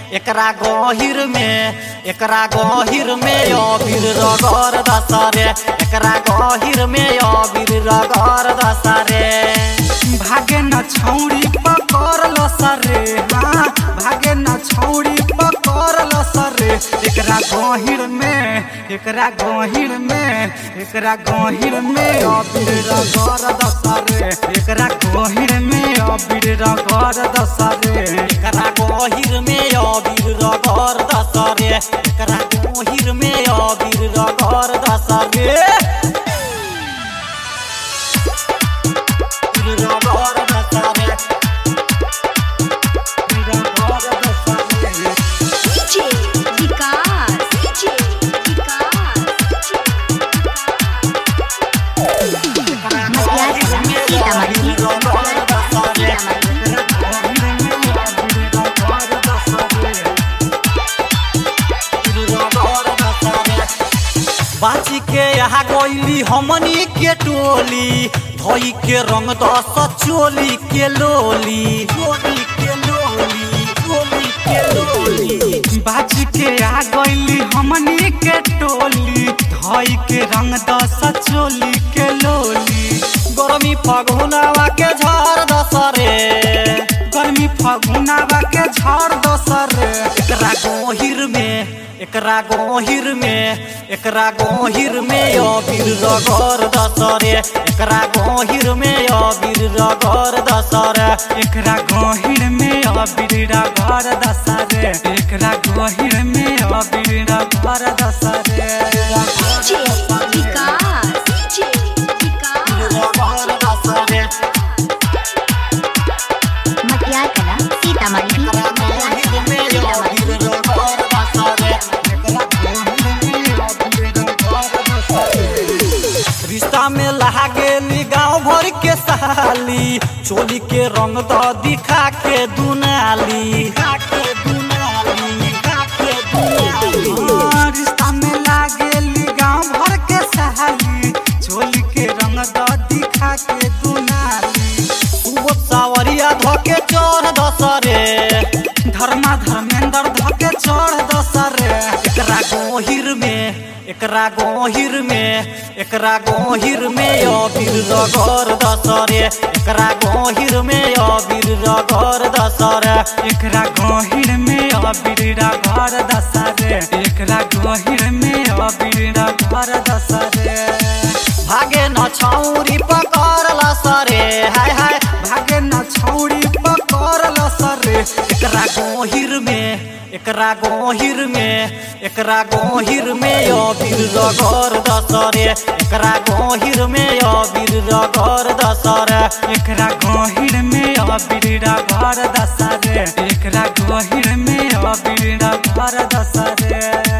एकरा गहिर में एकरा गहिर में अबीर रगर दसरे एकरा गहिर में अबीर रगर दसरे भागे न छौरी पकड़ ल सरे हाँ भागे न छौरी पकड़ ल सरे एकरा गहिर में एकरा गहिर में एकरा गहिर में अबीर रगर दसरे एकरा गहिर में अबीर रगर दसरे एकरा गहिर में अबीर रगर दसरे एकरा गहिर में अबीर रगर दसरे रगर दसरे रगर दसरे DJ विकास DJ विकास सीतामढ़ी बाची के यहाँ गईली हमनी के टोली धोई के रंग दस चोली के लोली चोली के लोली चोली के लोली बाज के आ गईली हमनी के टोली धई के रंग दस चोली के लोली गरमी फगुनावा के झर दसरे गर्मी फगुनावा के झड़ दसर एकरा गोहिर में एकरा गोहिर में एकरा गोहिर में अबीर रगर दसरे एकरा गोहिर में अबीर रगर दसरे एकरा गहिर में अबीरा घर दसरे एकरा गहिर में अबीरा घर दसरे DJ विकास DJ विकास रगर दसरे मटियार कला सीतामढ़ी गोहिर में अबीर रगर दसरे रिश्ता में लहा गेली गाँव भर के साली चोली के रंग द दिखा के दुनाली दिखा के दुनाली दिखा के दुनाली रिश्ता में लागेली गांव भर के सहाली चोली के रंग द दिखा के दुनाली सुबह सावरिया धोके चोर दसरे धर्मा धर्मेंद्र धके चढ़ दसरे एकरा गोहिर में एकरा गोहिर में एकरा गोहिर में अबीर रगर दसरे एकरा गोहिर में अबीर रगर दसरे एकरा गहिर में अबीरा घर दसरे एकरा गहिर में अबीरा घर दसरे भागे न छौरी पकड़ सरे हाय हाय भागे न छौरी पकड़ ल सरे एकरा गोहिर में एकरा गोहिर में एकरा गोहिर में अबीर रगर दसरे एकरा गोहिर में अबीर रगर दसरे एकरा गहिर में अबीरा घर दसरे एकरा गहिर में अबीरा घर दसरे